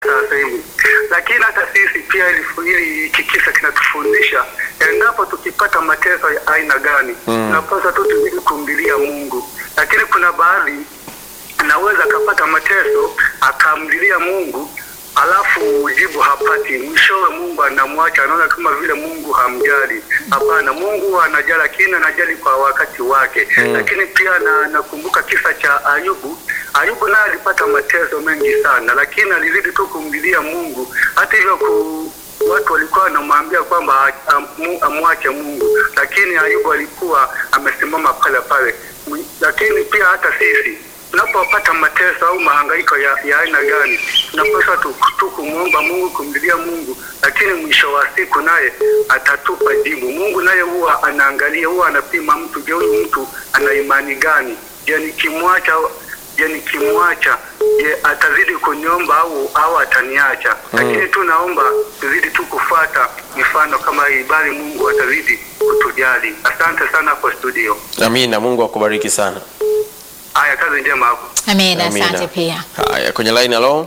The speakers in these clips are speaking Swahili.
sasa hivi, lakini hata sisi pia ili ili hiki kisa kinatufundisha endapo tukipata mateso ya aina gani, tunapaswa tu tuzidi kumlilia Mungu, lakini kuna baadhi anaweza akapata mateso akamlilia Mungu alafu jibu hapati, mwishowe Mungu anamwacha, anaona kama vile Mungu hamjali. Hapana, Mungu anajali, lakini anajali kwa wakati wake. Lakini pia na, nakumbuka kisa cha Ayubu. Ayubu naye alipata mateso mengi sana, lakini alizidi tu kumlilia Mungu. Hata hivyo ku, watu walikuwa wanamwambia kwamba amu- amwache Mungu, lakini Ayubu alikuwa amesimama pale pale. Mwi- Lakini pia hata sisi tunapopata mateso au mahangaiko ya, ya aina gani, tunapaswa tu, tu kumwomba Mungu, kumlilia Mungu, lakini mwisho wa siku naye atatupa jibu. Mungu naye huwa anaangalia, huwa anapima mtu, je, huyu mtu ana imani gani? Je, nikimwacha je, nikimwacha je, atazidi kuniomba au au ataniacha? Lakini tu naomba tuzidi tu kufuata mifano kama hii, bali Mungu atazidi kutujali. Asante sana hapo studio. Amina, Mungu akubariki sana. Haya, kazi njema hapo. Amina, Amina. asante pia. Haya, kwenye line, halo,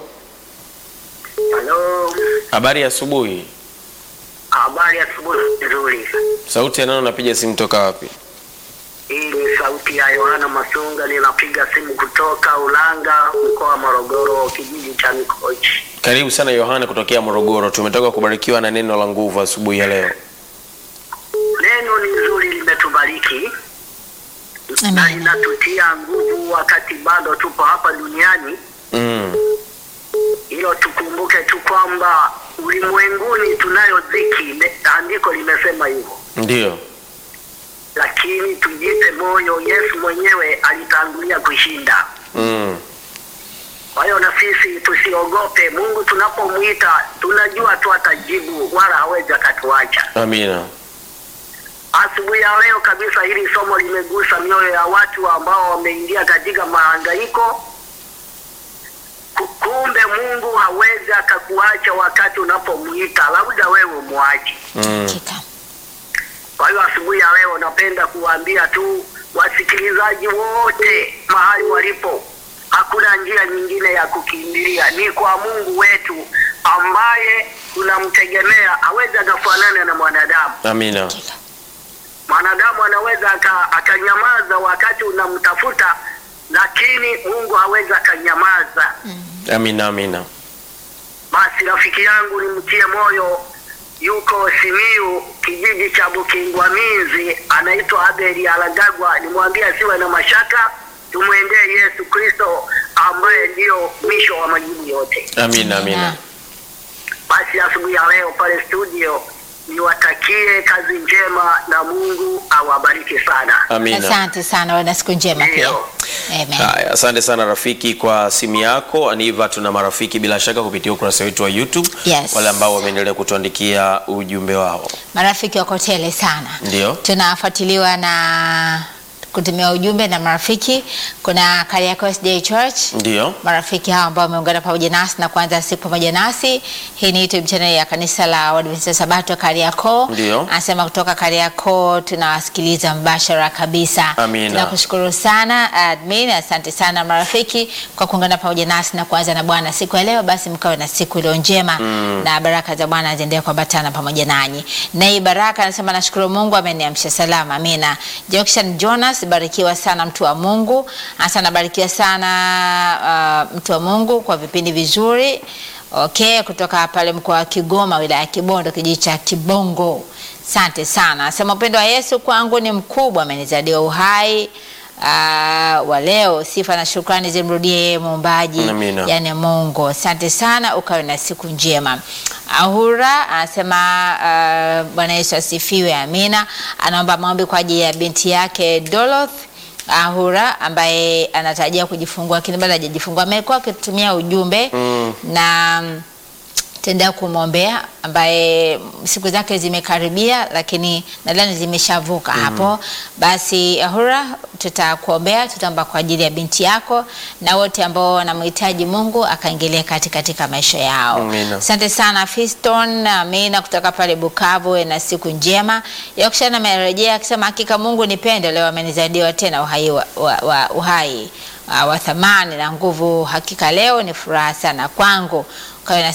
Halo, habari ya asubuhi. habari ya asubuhi nzuri. Sauti ya nani unapiga simu toka wapi? Hii ni sauti ya Yohana Masunga, ninapiga simu kutoka Ulanga, mkoa wa Morogoro, kijiji cha Mikochi. Karibu sana Yohana kutokea Morogoro. Tumetoka kubarikiwa na neno la nguvu asubuhi ya leo. Neno ni nzuri, limetubariki na Amina. linatutia nguvu wakati bado tupo hapa duniani. Mm. Hilo tukumbuke tu kwamba ulimwenguni tunayo dhiki, ne- andiko limesema hivyo, Ndio. lakini tujipe moyo, Yesu mwenyewe alitangulia kushinda. Mm. Kwa hiyo na sisi tusiogope. Mungu tunapomwita tunajua tu atajibu, wala hawezi akatuacha. Amina. Asubuhi ya leo kabisa, hili somo limegusa mioyo ya watu ambao wameingia katika mahangaiko. Ku- Kumbe Mungu hawezi akakuacha wakati unapomwita, labda wewe mwache. Mm. Hakika. Kwa hiyo asubuhi ya leo napenda kuwaambia tu wasikilizaji wote mahali walipo, hakuna njia nyingine ya kukimbilia, ni kwa Mungu wetu ambaye tunamtegemea. Hawezi akafanana na mwanadamu. Amina. Hakika. Mwanadamu anaweza aka- akanyamaza wakati unamtafuta, lakini Mungu hawezi akanyamaza. Amina. Amina. Basi rafiki yangu nimtie moyo, yuko Simiu, kijiji cha Bukingwamizi, anaitwa Abeli Alagagwa. Nimwambie asiwe na mashaka, tumwendee Yesu Kristo ambaye ndiyo mwisho wa majibu yote. Amina. Amina. Basi asubuhi ya leo pale studio niwatakie kazi njema na Mungu awabariki sana. Amina. Asante sana, wana siku njema pia. Ndio. Amen. Haya, asante sana rafiki kwa simu yako. Aniva, tuna marafiki bila shaka kupitia ukurasa wetu wa YouTube, Yes. wale ambao wameendelea kutuandikia ujumbe wao. Marafiki wako tele sana. Ndio. Tunafuatiliwa na kutumia ujumbe na marafiki. Kuna Kariakoo SDA Church. Ndio. Marafiki hao ambao wameungana pamoja nasi na kuanza siku pamoja nasi. Hii ni YouTube channel ya kanisa la Waadventista Sabato Kariakoo. Ndio. Anasema kutoka Kariakoo tunawasikiliza mbashara kabisa. Amina. Tunakushukuru sana admin, asante sana marafiki kwa kuungana pamoja nasi na kuanza na Bwana siku ya leo. Basi mkawe na siku iliyo njema na baraka za Bwana ziendelee kuambatana pamoja nanyi. Na hii baraka anasema nashukuru Mungu ameniamsha salama. Amina. Jackson Jonas, barikiwa sana mtu wa Mungu. Hasa nabarikiwa sana uh, mtu wa Mungu kwa vipindi vizuri. Okay, kutoka pale mkoa wa Kigoma, wilaya ya Kibondo, kijiji cha Kibongo. Asante sana. Sema upendo wa Yesu kwangu ni mkubwa, amenizadia uhai uh, wa leo. Sifa na shukrani zimrudie yeye muumbaji, Amina. yani Mungu. Asante sana, ukawe na siku njema. Ahura anasema uh, Bwana Yesu asifiwe, amina. Anaomba maombi kwa ajili ya binti yake Doloth Ahura ambaye anatarajia kujifungua lakini bado hajajifungua. Amekuwa akitutumia ujumbe na mm, tenda kumwombea ambaye siku zake zimekaribia, lakini nadhani zimeshavuka hapo. Basi Ahura, tutakuombea, tutaomba kwa ajili ya binti yako na wote ambao wanamhitaji Mungu akaingilia kati katika maisha yao. Amina. Asante sana Fiston Amina kutoka pale Bukavu, na siku njema. Yakshana amerejea akisema hakika Mungu ni pendo, leo amenizaidiwa tena uhai wa, wa, wa, uhai uh, wa thamani na nguvu. Hakika leo ni furaha sana kwangu kawe na